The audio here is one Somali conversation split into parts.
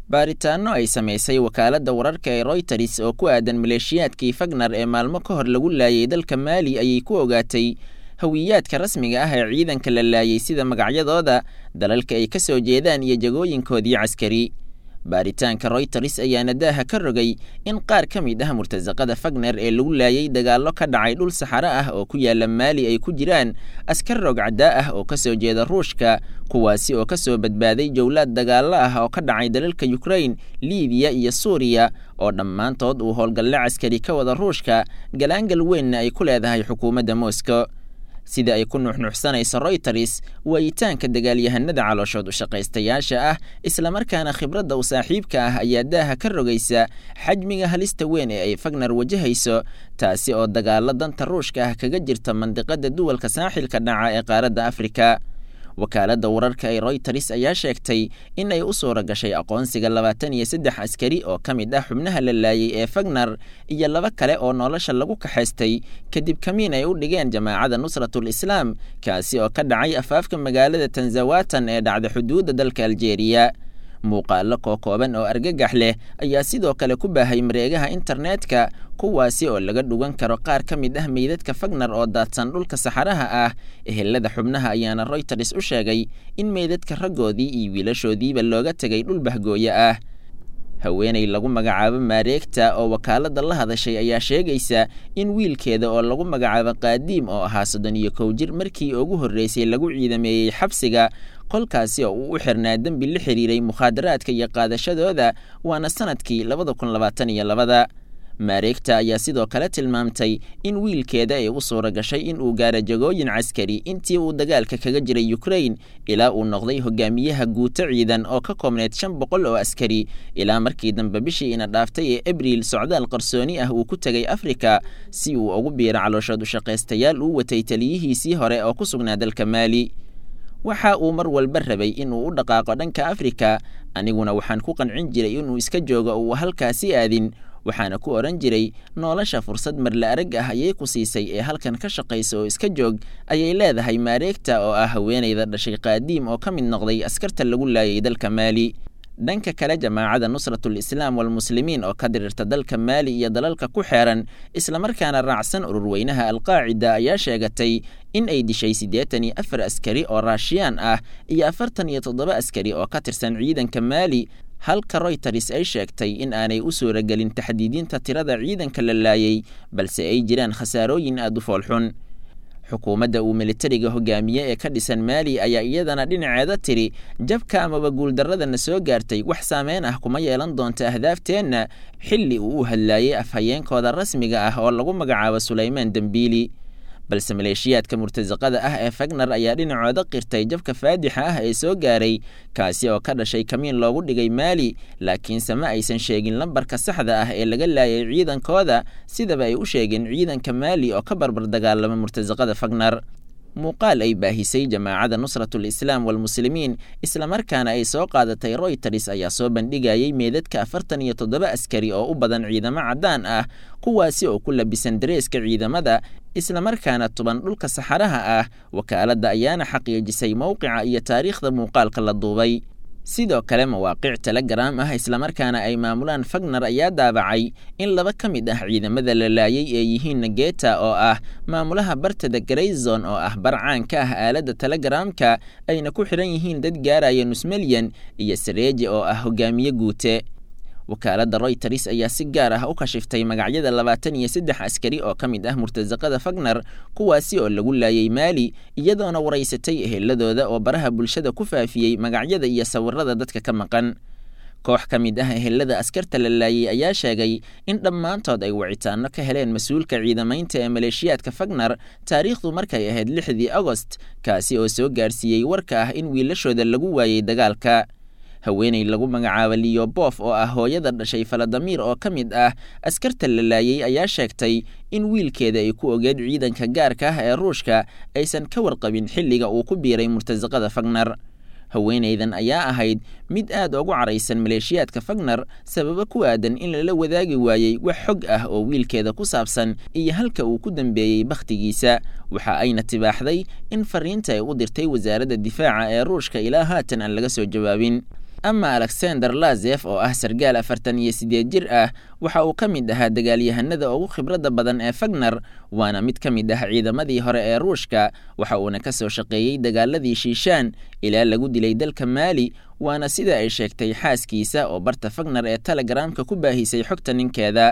baaritaanno ay samaysay wakaaladda wararka ee royters oo ku aadan maleeshiyaadkii fagner ee maalmo ka hor lagu laayay dalka maali ayay ku ogaatay hawiyaadka rasmiga ah ee ciidanka la laayay sida magacyadooda dalalka ay ka soo jeedaan iyo jagooyinkoodii caskari baaritaanka royters ayaana daaha ka rogay in qaar ka mid ah murtasaqada fagner ee lagu laayay dagaallo ka dhacay dhul saxaro ah oo ku yaala maali ay ku jiraan askar rogcaddaa ah oo ka soo jeeda ruushka kuwaasi oo ka soo badbaaday jowlaad dagaallo ah oo ka dhacay dalalka yukrain libiya iyo suuriya oo dhammaantood uu howlgalle caskari ka wada ruushka galaangal weynna ay ku leedahay xukuumadda moscow sida ay ku nuuxnuuxsanayso royters waayitaanka dagaalyahanada calooshood u shaqaystayaasha ah islamarkaana khibradda u saaxiibka ah ayaa daaha ka rogaysa xajmiga halista weyn ee ay fagner wajahayso taasi oo dagaalo danta ruushka ah kaga jirta mandiqada duwalka saaxilka dhaca ee qaaradda afrika wakaaladda wararka ee royters ayaa sheegtay in ay u suura gashay aqoonsiga labaatan iyo saddex askari oo ka mid ah xubnaha la laayay ee fagner iyo laba kale oo nolosha lagu kaxaystay kadib kamiin ay u dhigeen jamaacada nusratul islaam kaasi oo ka dhacay afaafka magaalada tanzawatan ee dhacda xuduudda dalka aljeeriya muuqaalo kookooban oo argagax leh ayaa sidoo kale ku baahay mareegaha internetka kuwaasi oo laga dhugan karo qaar ka mid ah meydadka fagner oo daadsan dhulka saxaraha ah ehelada xubnaha ayaana royters u sheegay in meydadka raggoodii iyo wiilashoodiiba looga tegay dhul bahgooye ah haweenay lagu magacaabo maareegta oo wakaaladda la hadashay ayaa sheegaysa in wiilkeeda oo lagu magacaabo qaadiim oo ahaa soddon iyo kow jir markii ugu horreysay lagu ciidameeyey xabsiga qolkaasi oo uu u xirnaa dembi la xiriiray mukhaadaraadka iyo qaadashadooda waana sanadkii labada kun labaatan iyo labada maareegta ayaa sidoo kale tilmaamtay in wiilkeeda ay u suura gashay in uu gaaro jagooyin caskari intii uu dagaalka kaga jiray yukrain ilaa uu noqday hogaamiyaha guuto ciidan oo ka koobneyd shan boqol oo askari ilaa markii dambe bishii ina dhaaftay ee abriil socdaal qarsooni ah uu ku tegay afrika si uu ugu biiro calooshood u shaqaystayaal uu watay taliyihiisii hore oo ku sugnaa dalka maali waxa uu mar walba rabay inuu u dhaqaaqo dhanka afrika aniguna waxaan ku qancin jiray inuu iska joogo uu halkaasi aadin waxaana ku odhan jiray nolosha fursad marla arag ah ayay ku siisay ee halkan ka shaqaysa oo iska joog ayay leedahay maareegta oo ah haweenayda dhashay qaadiim oo ka mid noqday askarta lagu laayay dalka maali dhanka kale jamaacada nusratul islaam walmuslimiin oo ka dirirta dalka maali iyo dalalka ku xeeran islamarkaana raacsan ururweynaha alqaacida ayaa sheegatay in ay dishay siddeetan iyo afar askari oo raashiyaan ah iyo afartan iyo toddoba askari oo ka tirsan ciidanka maali halka royters ay sheegtay in aanay u suuragelin taxdiidinta tirada ciidanka la laayay balse ay jiraan khasaarooyin aada u foolxun xukuumadda uu militariga hogaamiye ee ka dhisan maali ayaa iyadana dhinaceeda tiri jabka amaba guuldarradana soo gaartay wax saameyn ah kuma yeelan doonta ahdaafteenna xilli uu u hadlaayay afhayeenkooda rasmiga ah oo lagu magacaabo sulaymaan dembiili balse maleeshiyaadka murtasaqada ah ee fagner ayaa dhinacooda qirtay jabka faadixa ah ee soo gaaray kaasi oo ka dhashay kamiin loogu dhigay maali laakiinse ma aysan sheegin lambarka saxda ah ee laga laayay ciidankooda sidaba ay u sheegeen ciidanka maali oo ka barbar dagaalama murtasaqada fagner muuqaal ay baahisay jamaacada nusratul islaam walmuslimiin islamarkaana ay soo qaadatay royters ayaa soo bandhigayay meedadka afartan iyo toddoba askari oo u badan ciidamo caddaan ah kuwaasi oo ku labisan dareeska ciidamada islamarkaana tuban dhulka saxaraha ah wakaaladda ayaana xaqiijisay mowqica iyo taariikhda muuqaalka la duubay sidoo kale mawaaqic telegram ah islamarkaana ay maamulaan fagner ayaa daabacay in laba ka mid ah ciidamada la laayay ee yihiin nageta oo ah maamulaha bartada grayzon oo ah bar caan ka ah aaladda telegramka ayna ku xidhan yihiin dad gaaraya nus milyan iyo sareeji oo ah hogaamiye guute wakaaladda royters ayaa si gaar ah u kashiftay magacyada labaatan iyo saddex askari oo ka mid ah murtasaqada fagner kuwaasi oo lagu laayay maali iyadoona waraysatay eheladooda oo baraha bulshada ku faafiyey magacyada iyo sawirada dadka ka maqan koox ka mid ah ehelada askarta la laayay ayaa sheegay in dhammaantood ay wicitaano ka heleen mas-uulka ciidamaynta ee maleeshiyaadka fagner taariikhdu markay ahayd lixdii agost kaasi oo soo gaarsiiyey warka ah in wiilashooda lagu waayey dagaalka haweeney lagu magacaabo liyobof oo ah hooyada dhashay faladamiir oo ka mid ah askarta la laayay ayaa sheegtay in wiilkeeda ay ku ogeed ciidanka gaarka ah ee ruushka aysan ka warqabin xilliga uu ku biiray murtasaqada fagner haweenaydan ayaa ahayd mid aad ugu caraysan maleeshiyaadka fagner sababo ku aadan in lala wadaagi waayey wax xog ah oo wiilkeeda ku saabsan iyo halka uu ku dambeeyey bakhtigiisa waxa ayna tibaaxday in fariinta ay u dirtay wasaaradda difaaca ee ruushka ilaa haatan aan laga soo jawaabin ama alexander lazef oo ah sargaal afartan iyo siddeed jir ah waxa uu ka mid ahaa dagaalyahanada ugu khibradda badan ee fagner waana mid ka mid ah ciidamadii hore ee ruushka waxa uuna ka soo shaqeeyey dagaaladii shiishaan ilaa lagu dilay dalka maali waana sida ay sheegtay xaaskiisa oo barta fagner ee telegramka ku baahisay xogta ninkeeda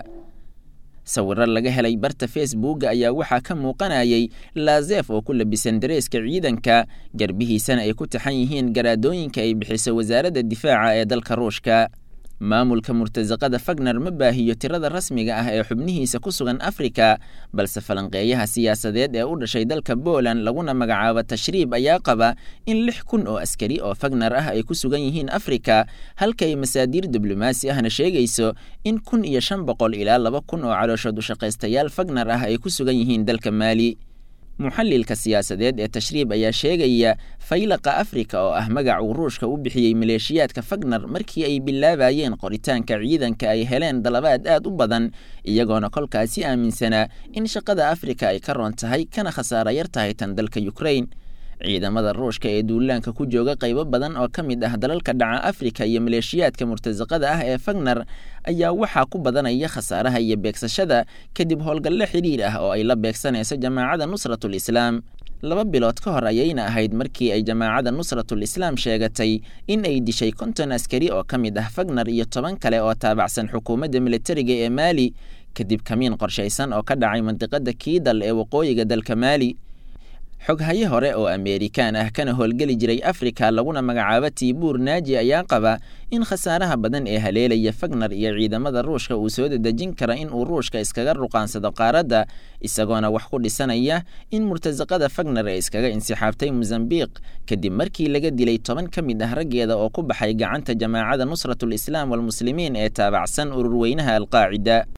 sawiro laga helay barta facebooka ayaa waxaa ka muuqanayay lazef oo ku labisan dareeska ciidanka garbihiisana ay ku taxan yihiin garaadooyinka ay bixiso wasaaradda difaaca ee dalka ruushka maamulka murtasaqada fagner ma baahiyo tirada rasmiga ah ee xubnihiisa ku sugan afrika balse falanqeeyaha siyaasadeed ee u dhashay dalka poland laguna magacaabo tashriib ayaa qaba in lix kun oo askari oo fagner ah ay ku sugan yihiin afrika halka ay masaadiir diblomaasi ahna sheegayso in kun iyo shan boqol ilaa laba kun oo calooshood ushaqaystayaal fagner ah ay ku sugan yihiin dalka maali muxalilka siyaasadeed ee tashriib ayaa sheegaya faylaqa afrika oo ah magac uu ruushka u bixiyey maleeshiyaadka fagner markii ay bilaabayeen qoritaanka ciidanka ay heleen dalabaad aad u badan iyagoona kolkaasi aaminsanaa in shaqada afrika ay ka roon tahay kana khasaara yar tahay tan dalka ukrain ciidamada ruushka ee duulaanka ku jooga qaybo badan oo ka mid ah dalalka dhaca afrika iyo maleeshiyaadka murtasaqada ah ee fagner ayaa waxaa ku badanaya khasaaraha iyo beegsashada kadib howlgalle xidhiir ah oo ay la beegsanayso jamaacada nusratul islaam laba bilood ka hor ayayna ahayd markii ay jamaacada nusratul islaam sheegatay in ay dishay konton askari oo ka mid ah fagner iyo toban kale oo taabacsan xukuumadda militariga ee maali kadib kamiin qorshaysan oo ka dhacay mandiqada kiidal ee waqooyiga dalka maali xoghaye hore oo ameerikaan ah kana howlgeli jiray afrika laguna magacaabo tiibuur naaji ayaa qaba in khasaaraha badan ee haleelaya fagner iyo ciidamada ruushka uu soo dadejin kara in uu ruushka iskaga ruqaansado qaaradda isagoona wax ku dhisanaya in murtasaqada fagner ee iskaga insixaabtay mosambiq kadib markii laga dilay toban ka mid ah raggeeda oo ku baxay gacanta jamaacada nusratul islaam walmuslimiin ee taabacsan ururweynaha alqaacida